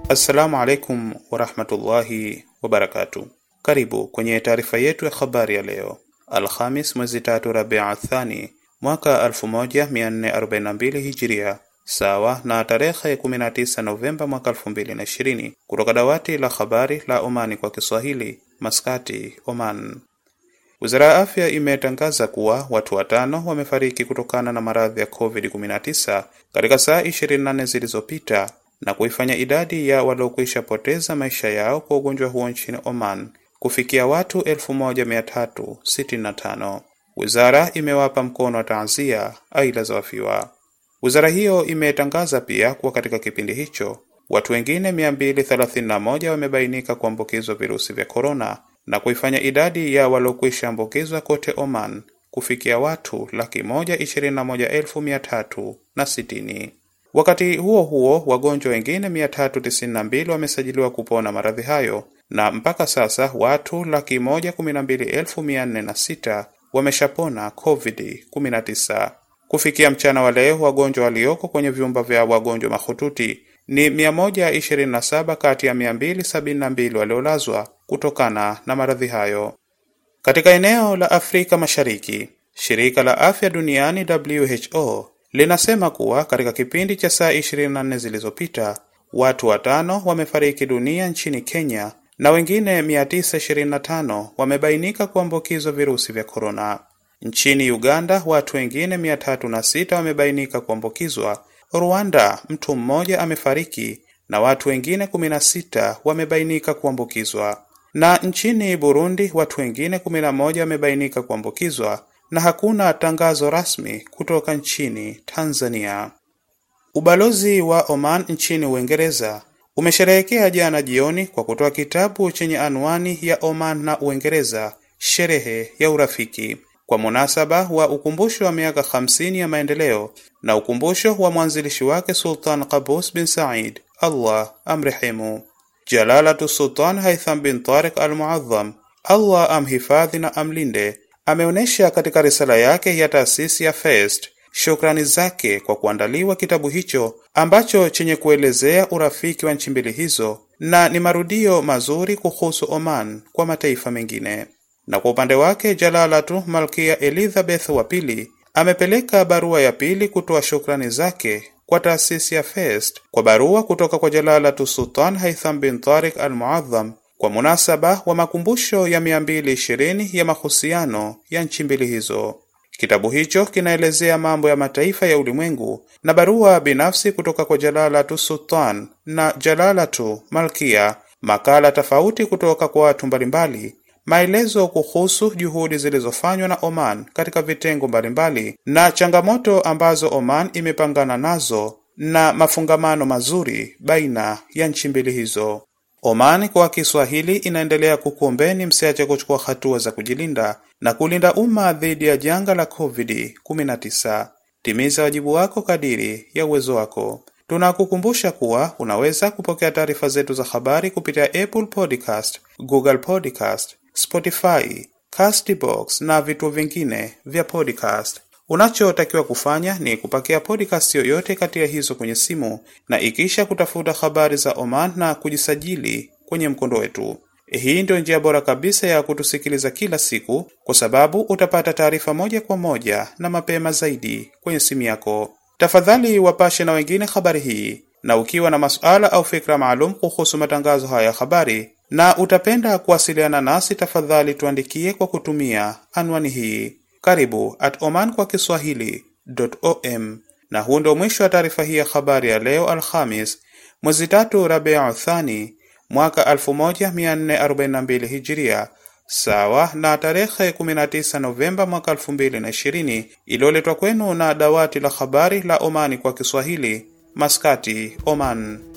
Assalamu alaikum warahmatullahi wabarakatu. Karibu kwenye taarifa yetu ya habari ya leo Alhamis mwezi tatu Rabia Thani mwaka 1442 Hijiria, sawa na tarehe 19 Novemba mwaka 2020, kutoka dawati la habari la Omani kwa Kiswahili, Maskati, Oman. Wizara ya afya imetangaza kuwa watu watano wamefariki kutokana na maradhi ya COVID-19 katika saa 24 zilizopita na kuifanya idadi ya waliokwisha poteza maisha yao kwa ugonjwa huo nchini Oman kufikia watu 1365. Wizara imewapa mkono wa taazia aila za wafiwa. Wizara hiyo imetangaza pia kuwa katika kipindi hicho watu wengine 231 wamebainika kuambukizwa virusi vya korona na kuifanya idadi ya waliokwisha ambukizwa kote Oman kufikia watu laki moja ishirini na moja elfu mia tatu na sitini. Wakati huo huo, wagonjwa wengine 392 wamesajiliwa kupona maradhi hayo na mpaka sasa watu laki moja kumi na mbili elfu mia nne na sita wameshapona COVID-19. Kufikia mchana wa leo, wagonjwa walioko kwenye vyumba vya wagonjwa mahututi ni 127 kati ya 272 waliolazwa kutokana na maradhi hayo. Katika eneo la Afrika Mashariki, shirika la afya duniani WHO linasema kuwa katika kipindi cha saa 24 zilizopita watu watano wamefariki dunia nchini Kenya na wengine 925 wamebainika kuambukizwa virusi vya korona. Nchini Uganda watu wengine 306 wamebainika kuambukizwa. Rwanda mtu mmoja amefariki na watu wengine 16 wamebainika kuambukizwa. Na nchini Burundi watu wengine 11 wamebainika kuambukizwa na hakuna tangazo rasmi kutoka nchini Tanzania. Ubalozi wa Oman nchini Uingereza umesherehekea jana jioni kwa kutoa kitabu chenye anwani ya Oman na Uingereza, sherehe ya urafiki, kwa munasaba wa ukumbusho wa miaka 50 ya maendeleo na ukumbusho wa mwanzilishi wake Sultan Qaboos bin Said, Allah amrehemu. Jalalatu Sultan Haitham bin Tariq al-Muazzam, Allah amhifadhi na amlinde, ameonyesha katika risala yake ya taasisi ya Fest shukrani zake kwa kuandaliwa kitabu hicho ambacho chenye kuelezea urafiki wa nchi mbili hizo na ni marudio mazuri kuhusu Oman kwa mataifa mengine. Na kwa upande wake Jalalatu Malkia Elizabeth wa pili amepeleka barua ya pili kutoa shukrani zake kwa taasisi ya Fest kwa barua kutoka kwa Jalalatu Sultan Haitham bin Tariq al-Muazzam kwa munasaba wa makumbusho ya 220 ya mahusiano ya nchi mbili hizo. Kitabu hicho kinaelezea mambo ya mataifa ya ulimwengu na barua binafsi kutoka kwa Jalalatu Sultan na Jalalatu Malkia, makala tofauti kutoka kwa watu mbalimbali, maelezo kuhusu juhudi zilizofanywa na Oman katika vitengo mbalimbali na changamoto ambazo Oman imepangana nazo na mafungamano mazuri baina ya nchi mbili hizo. Oman kwa Kiswahili inaendelea kukuombeni msiache kuchukua hatua za kujilinda na kulinda umma dhidi ya janga la COVID-19. Timiza wajibu wako kadiri ya uwezo wako. Tunakukumbusha kuwa unaweza kupokea taarifa zetu za habari kupitia Apple Podcast, Google Podcast, Spotify, Castbox na vituo vingine vya podcast. Unachotakiwa kufanya ni kupakia podcast yoyote kati ya hizo kwenye simu na ikisha kutafuta habari za Oman na kujisajili kwenye mkondo wetu. Hii ndio njia bora kabisa ya kutusikiliza kila siku, kwa sababu utapata taarifa moja kwa moja na mapema zaidi kwenye simu yako. Tafadhali wapashe na wengine habari hii, na ukiwa na masuala au fikra maalum kuhusu matangazo haya ya habari na utapenda kuwasiliana nasi, tafadhali tuandikie kwa kutumia anwani hii karibu at oman kwa kiswahili.om. Na huu ndio mwisho wa taarifa hii ya habari ya leo Alhamis mwezi tatu Rabiu Thani mwaka 1442 Hijiria, sawa na tarehe 19 Novemba mwaka 2020, iliyoletwa kwenu na dawati la habari la Omani kwa Kiswahili, Maskati, Oman.